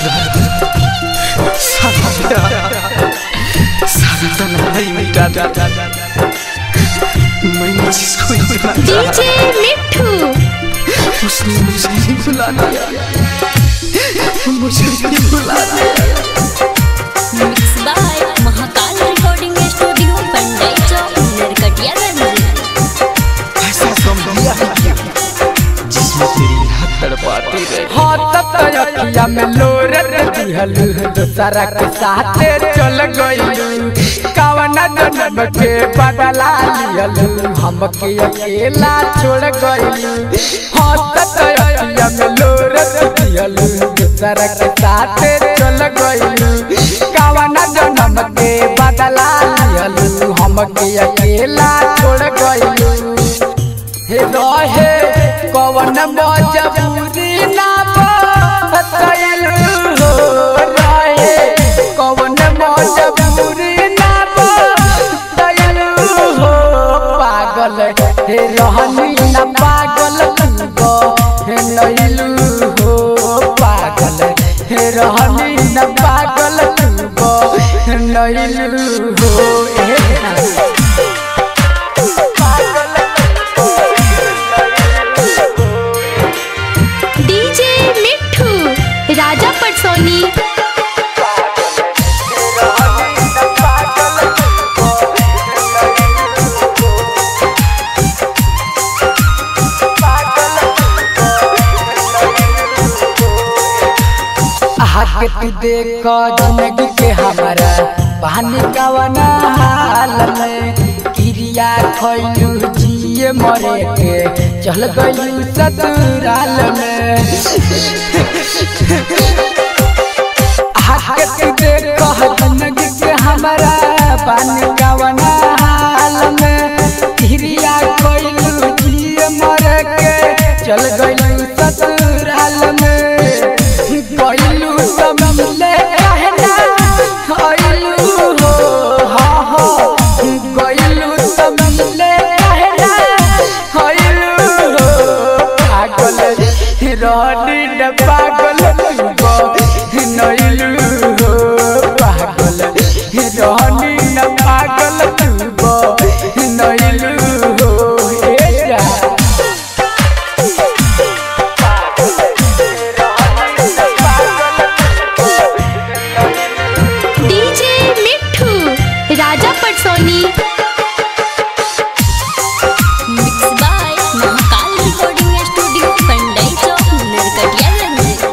सारा प्यार सारा तन्हाई मिटा दे मैंने जिसको इतना चाहा डीजे मिठू उसने मुझे ही भुला दिया मुझे ही भुला दिया mix by Mahakal recording studio Pandai Chowk Narkatiaganj ऐसा गम दिया है क्या जिसमें तेरी याद तड़पाती रहे अखिया में लोर दिहल दूसरा के साथ चल गइलू कवना जन्म के बदला लियल हमके अकेला छोड़ गइलू हंसत अखिया में लोर दिहल दूसरा के साथ चल गइलू कवना जन्म के बदला लियल हमके अकेला छोड़ गइलू हे रहे कवन मजबूरी ना बतैल हो रहे कवन मजबूरी ना बतैल हो पागल हे रहनी ना पागल तू हे नैलू हो पागल हे रहनी ना पागल तू हे नैलू हो ए डीजे मिठू राजा पटसोनी हाथ के तू देख जिंदगी के हमारा पानी कवना हाल में क्रिया खैलू जिए मरे के चल गयू ससुराल में हाथ के तू देख जिंदगी के हमारा पानी कवना हाल में क्रिया खैलू जिए मरे के चल गयू ससुराल में गइलू समले कहना गइलू हो हा हा गइलू समले कहना गइलू हो पागल रहनी न पागल तुगो नइलू हो पागल रहनी न पागल तुगो नइलू हो ए जा DJ Mithu Raja Patsoni mix by Mahakal recording studio Pandai Chowk Narkatiaganj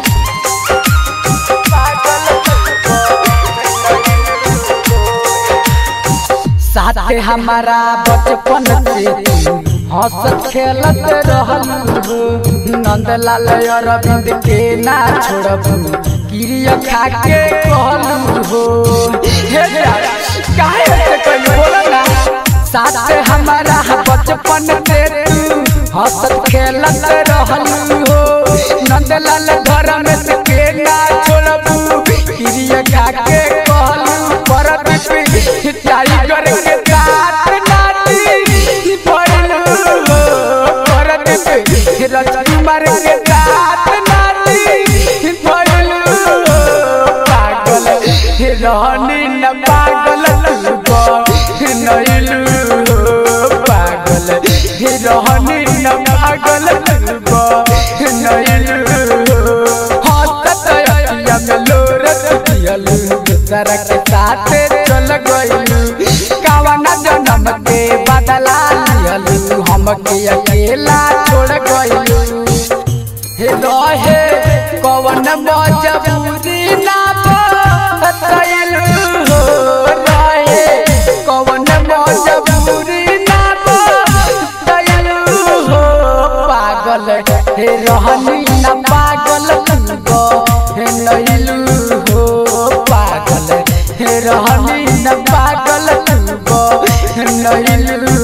साथे हमारा बचपन से तू हंसत खेलत रहल नंदलाल अरविंद के ना छोड़बू क्रिया खा के कहलू हो हे यार, काहे ऐसे कइलू बोला ना साथे हमारा बचपन से तू हंसत खेलत रहल हो नंदलाल घर में से के ना छोड़बू क्रिया खा के कहलू परत पे टाइगर के साथ नाची पड़लू हो परत पे राजकुमार के साथ नाची पड़लू हो पागल रहनी न पागल तू नइलू हो पागल रहनी न पागल तू नइलू हो हंसत अखिया में लोर दिहलू दूसरा के साथ चल गइलू कावना जन्म के बदला लिहलू हमके अकेला छोड़ गइलू हे रहे कवन मजबूरी ना बतैल हो रहे कवन मजबूरी ना बतैल हो पागल हे रहनी ना पागल तुगो हे नइलू हो पागल हे रहनी ना पागल तुगो हे नइलू